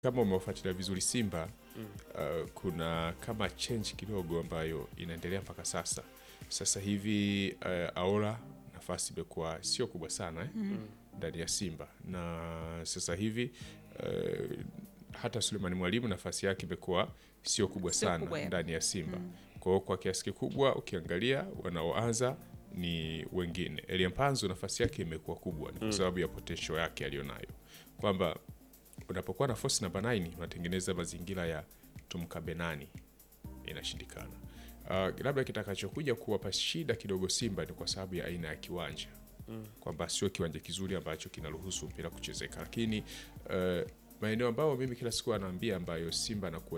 kama umewafuatilia vizuri Simba uh, kuna kama change kidogo ambayo inaendelea mpaka sasa. Sasa hivi uh, Aola nafasi imekuwa sio kubwa sana eh, ndani ya Simba na sasa hivi uh, hata Sulemani Mwalimu nafasi yake imekuwa sio kubwa Sio sana kubwa ya- ndani ya Simba. Kwa hiyo kwa kiasi kikubwa ukiangalia wanaoanza ni wengine. Elie Mpanzu nafasi yake imekuwa kubwa ni kwa sababu ya potential yake aliyonayo, kwamba unapokuwa na force namba 9 unatengeneza mazingira ya tumkabe nani, inashindikana. Uh, labda kitakachokuja kuwapa shida kidogo Simba ni kwa sababu ya aina ya kiwanja kwamba sio kiwanja kizuri ambacho kinaruhusu mpira kuchezeka, lakini uh, maeneo ambayo mimi kila siku anaambia ambayo Simba anakuwa